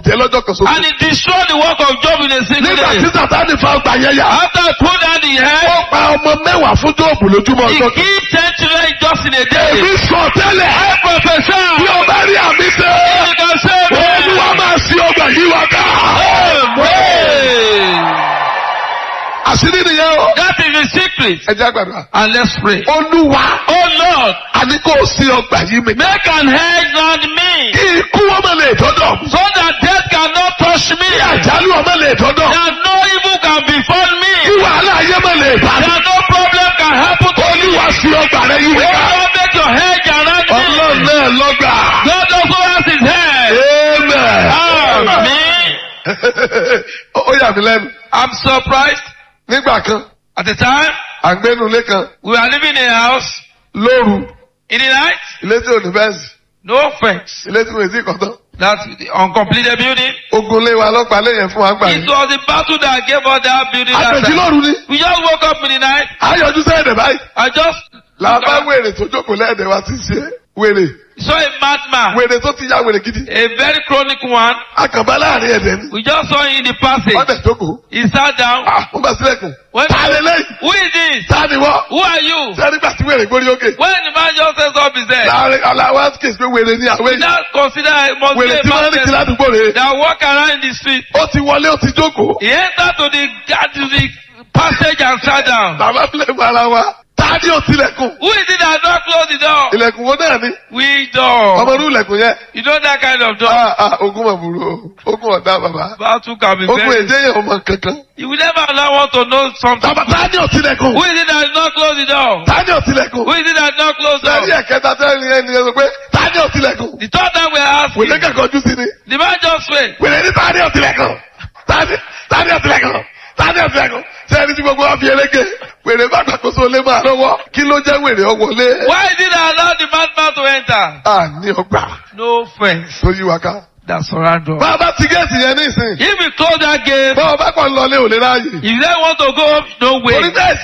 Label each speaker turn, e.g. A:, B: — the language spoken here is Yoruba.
A: bàjẹ́ lọ́jọ́ kan
B: And
A: ṣoṣo.
B: he destroyed the work of Job in a single
A: nígbà tí
B: day.
A: sàtáni fa ọgbà yẹn yà.
B: After he pulled down the head,
A: ó pa ọmọ mẹ́wàá fún jóòbù lójúmọ́
B: he
A: ọjọ́ kan.
B: killed ten children just in a
A: èmi
B: day.
A: sọ tẹ́lẹ̀.
B: I prophesy.
A: bí o bá rí àmì ṣe.
B: You can say
A: olúwa
B: amen.
A: máa ṣí ọgbà yìí wá ká.
B: Amen.
A: àṣírí nìyẹn o.
B: That is the secret.
A: ẹ jẹ́ àgbàdo.
B: And let's pray.
A: olúwa.
B: Oh Lord,
A: àní kò sí ọgbà yìí mi.
B: make an hedge round me
A: kí ikú ọmọ lè dọ́dọ̀.
B: so that death cannot touch me.
A: kí àjálù ọmọ lè dọ́dọ̀.
B: That no evil can befall me.
A: kí wàhálà ayé ọmọ lè bá mi.
B: That no problem can happen to me.
A: olúwa sí ọgbà rẹ yìí mi
B: Oh
A: ká.
B: Lord, make your hedge around
A: ọlọ́run
B: me.
A: náà lọ́gbà.
B: God also has his head.
A: amen.
B: Amen.
A: ó yà mí lẹ́nu.
B: I'm surprised.
A: nígbà kan
B: At the time,
A: àgbẹnulé kan
B: we were living in a house
A: lóru
B: in the night,
A: ilé tí ò ní fẹ́ǹsì
B: no fence.
A: ilé tí mo ti kọ́ tán.
B: That's the uncompleted building.
A: ogun lé wa lọ́pàá lẹ́yìn fún wa gbà
B: It
A: yìí.
B: was the battle that gave us that building that
A: àpèjì
B: time.
A: lóru ni.
B: We just woke up in the night.
A: ayọ̀jú sẹ́yìn báyìí.
B: I just
A: làbá wèrè tó jókòó lẹ́ẹ̀dẹ̀ wa ti ṣe wèrè.
B: saw a madman,
A: wèrè tó ti ya wèrè gidi.
B: a very chronic one.
A: akànbá láàrin ẹ̀dẹ̀ ni.
B: We just saw him in the passage.
A: ọ̀dẹ̀ jókòó.
B: He sat down.
A: ah wọ́n bá sílẹ̀kùn.
B: When,
A: ta lè lẹ́yìn.
B: who is this?
A: ta ni wọ́n.
B: Who are you?
A: sẹ́ni gbà tí wèrè gbórí òkè.
B: When the man just says up his head,
A: láàrin aláwa kèsì pé wèrè ni àwọn
B: we
A: èèyàn.
B: now consider it must be
A: wèrè
B: a
A: tí wọ́n rìn kí
B: man
A: ládùúgbò rè.
B: that walk around in the street.
A: ó ti wọlé ó ti jókòó.
B: He entered to the, to the passage and sat down.
A: bàbá filẹ̀ mọ ara wa. ta ni ó tilẹ̀kùn.
B: Who is it that not close the door?
A: ilẹ̀kùn wo náà ni.
B: We door.
A: ọmọ inú ilẹ̀kùn yẹn.
B: You know that kind of door.
A: ah ah ogun mọ̀ burú o ogun ọ̀dà bàbá.
B: Battle can be
A: ogun
B: very.
A: èdè yẹn ọmọ kankan.
B: You will never allow one to know something.
A: bàbá ta ni ó tilẹ̀kùn.
B: Who is it that not close the door?
A: ta ni ó tilẹ̀kùn.
B: Who is it that not close the
A: lẹ́yìn
B: door?
A: ẹ̀kẹta tẹ́lẹ̀ ẹni yẹn sọ pé ta ni ó tilẹ̀kùn.
B: The third time we are
A: wèrè
B: asking,
A: kẹ̀kọ́ ojú sí ni.
B: the man just wait.
A: wèrè ní ta ni ó tilẹ̀kùn. ta ni ta ni ó tilẹ̀kùn. ta ni ó tilẹ̀kùn. sẹ́ni tí gbogbo wa fi eléke. wèrè bá gbàkóso lé máa lọ́wọ́. kí ló jẹ́ wèrè ọwọ́lé.
B: Why is it that allow the madman to enter?
A: a ní ọgbà
B: No fence
A: tó yí wa ká.
B: that surround us.
A: bá a bá ti géètì yẹn ní ìsìn.
B: If we close that gate,
A: bá a bá kàn lọlé ò lè ráàyè.
B: if they want to go, no way.
A: torí bẹ́ẹ̀